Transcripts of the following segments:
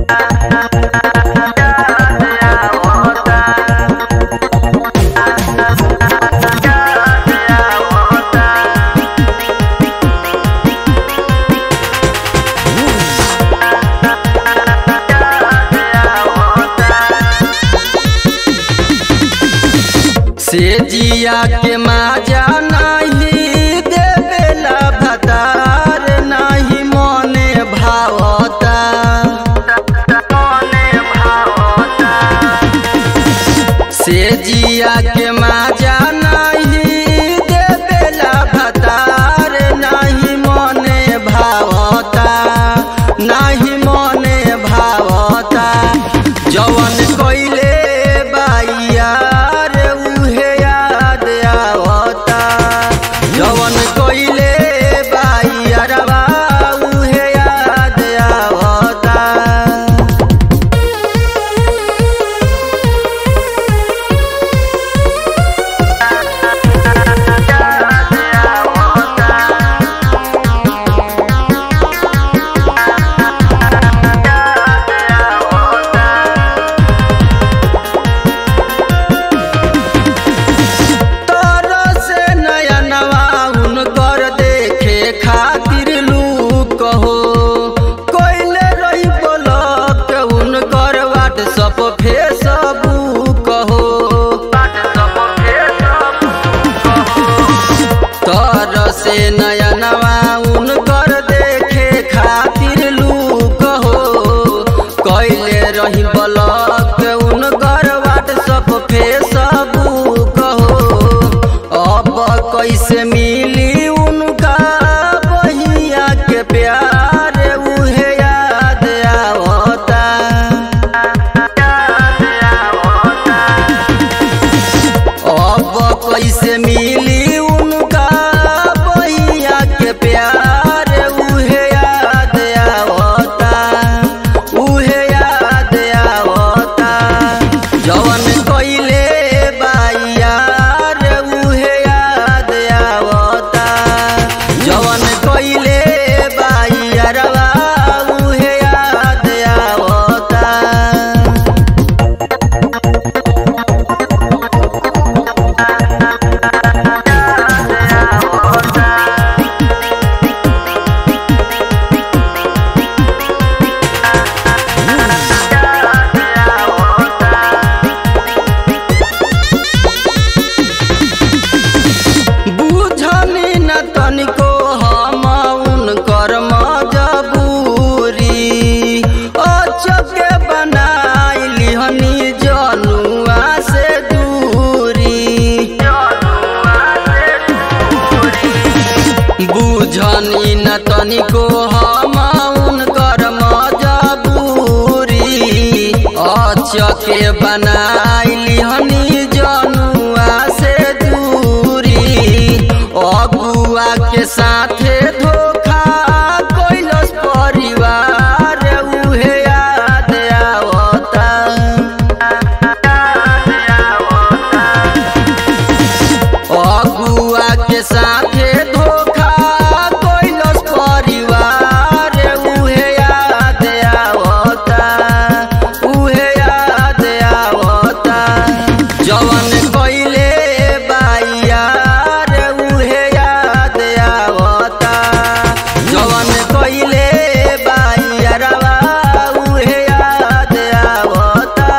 से जिया के माजा नाही देवेला भतार नाही मने भावता से जिया के माजा नाही देवेला भतार नाही मने भावता नाही मने भावता जवन कइले बाइयार उहे याद आवता जवन कइले बाइयारवा उहे याद आवता तोरो से नया नवा उनकर देखे खातिर लूक हो कोइले रही ब्लॉक उनकर व्हाट्सअप फेसबुक हो तोरो से नया नवा उनकर देखे खातिर लूक हो कोइले रही ब्लॉक उनकर व्हाट्सअप फेसबुक हो अब कैसे मिली उनका बहिया के प्यार उहे याद आवता अब कैसे मिली उनका बहिया के प्यार उहे याद आवता उहे याद आवता जवन कइले बाइयार उहे याद आवता जवन कइले बाइयारवा उहे याद आवता बुझनी न तनिको हम उनकर मजबूरी अचके बनाइली हनी जनुआ से दूरी बुझनी न तनिको हम उनकर मजबूरी अचके बनाइली हनी जनुआ से दूरी अगुआ के साथे धोखा कैलस परिवार उहे याद आवता अगुआ के साथे धोखा कैलस परिवार उहे याद आवता उहे याद आवता जवन कइले बाइयार उहे याद आवता जवन कइले बाइयारवा उहे याद आवता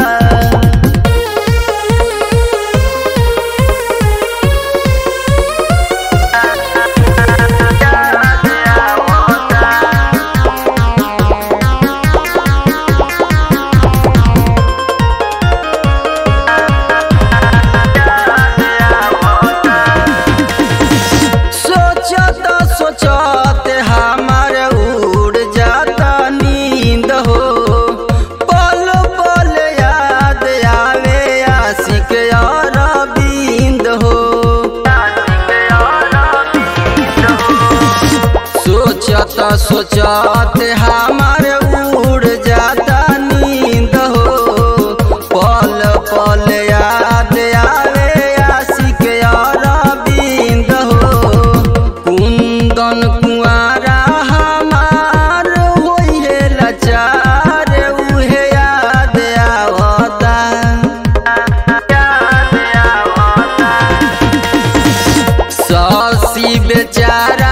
सोचत सोचत हमार उड़ जाता नींद हो पल पल याद आवे आशिक अरविंद हो सोचत सोचत हमार उड़ जाता नींद हो पल पल याद आवे आशिक अरविंद हो कुंदन कुआरा हमार होइहे लाचार बेचारा